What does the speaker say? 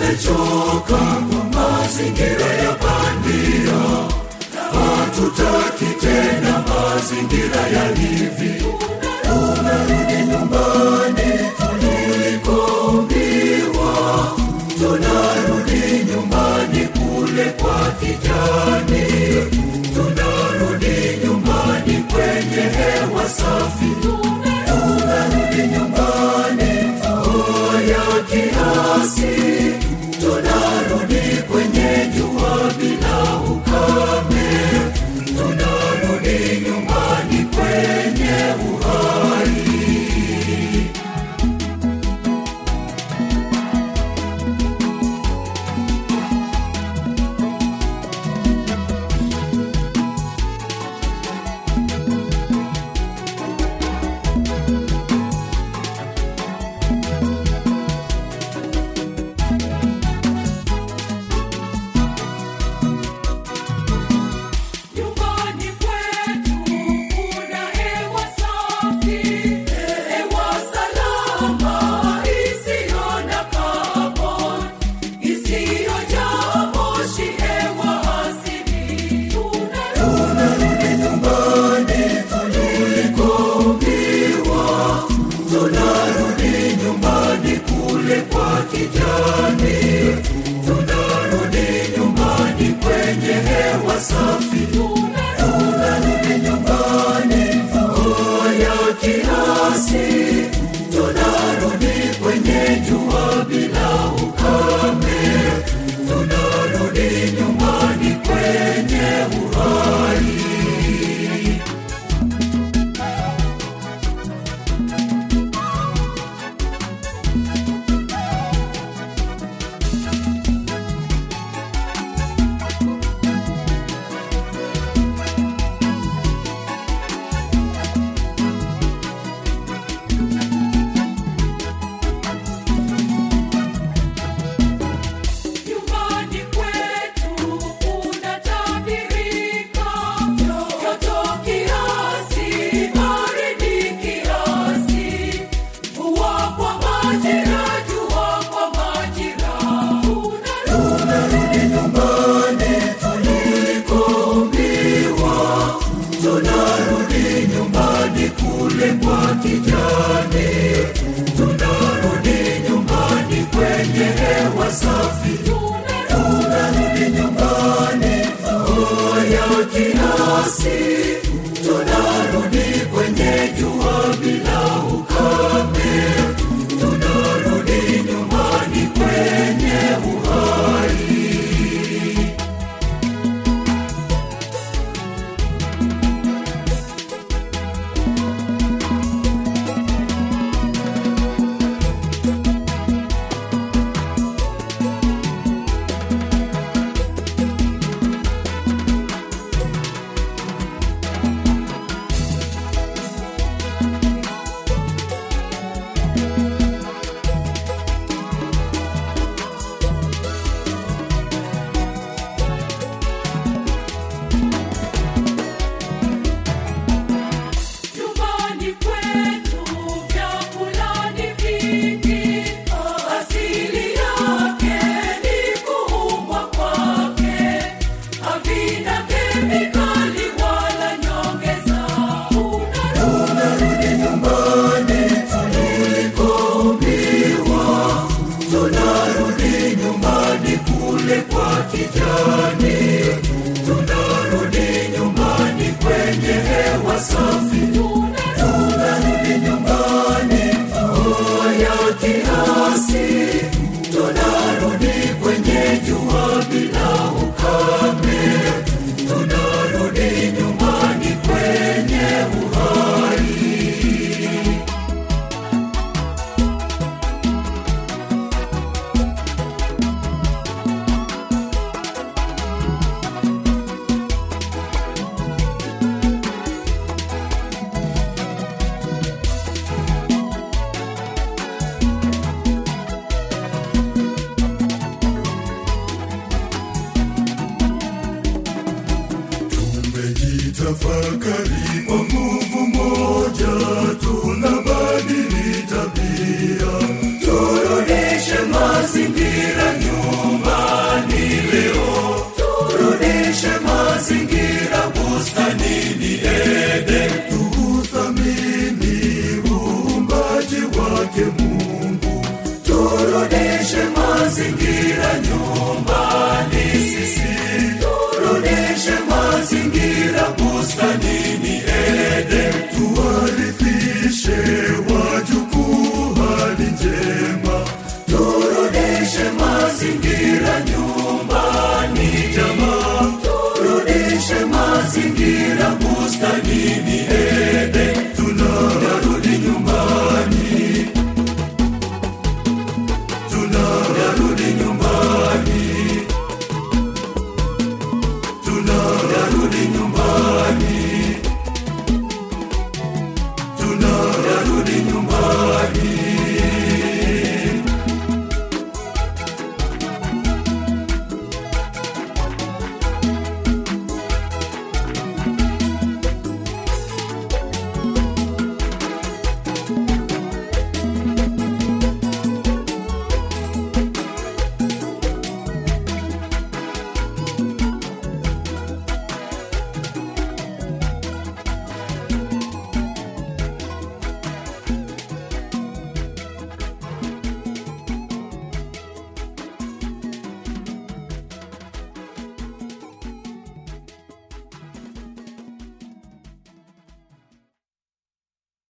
tumechoka mazingira ya bandia hatutaki tena mazingira ya hivi tunarudi nyumbani tulikoambiwa tunarudi nyumbani kule kwa kijani tunarudi nyumbani kwenye hewa safi tunarudi nyumbani mvua ya kiasi tunarudi kwenye jua bila ukame tunarudi nyumbani kwenye uhai Nyumbani kwetu kuna hewa safi, hewa salama isiyo na carbon, isiyojaa moshi, hewa asili. tunarudi nyumbani tulikoambiwa tunarudi nyumbani kule kwa kijani tunarudi nyumbani kwenye hewa safi tunarudi nyumbani mvua ya kiasi tunarudi kwenye jua bila ukame tunarudi nyumbani kwenye uhai Nyumbani kwetu kunatabirika joto kiasi, baridi kiasi, mvua kwa majira, jua kwa majira. tunarudi nyumbani tulikoambiwa tunarudi nyumbani kule kwa kijani tunarudi nyumbani kwenye hewa safi tunarudi nyumbani mvua ya kiasi tunarudi kwenye jua bila ukame tunarudi nyumbani kwenye uhai Nyumbani kwetu vyakula ni vingi, asili yake ni kuumbwa kwake, havina kemikali wala nyongeza. tunarudi nyumbani tulikoambiwa tunarudi nyumbani kule kwa kijani tunarudi nyumbani kwenye hewa safi tunarudi nyumbani mvua ya kiasi tunarudi kwenye jua bila ukame tunarudi nyumbani kwenye uhai tumejitafakari kwa nguvu moja tunabadili tabia turudishe mazingira nyuma turudishe mazingira bustanini Eden, tuuthamini uumbaji wake Mungu, turudishe mazingira nyumbani sisi, turudishe mazingira bustanini Eden, tuwarithishe wajukuu hali njema, turudishe mazingira nyumbani jamaa, turudishe mazingira bustanini Eden, tunarudi nyumbani, tunarudi nyumbani, tunarudi nyumbani.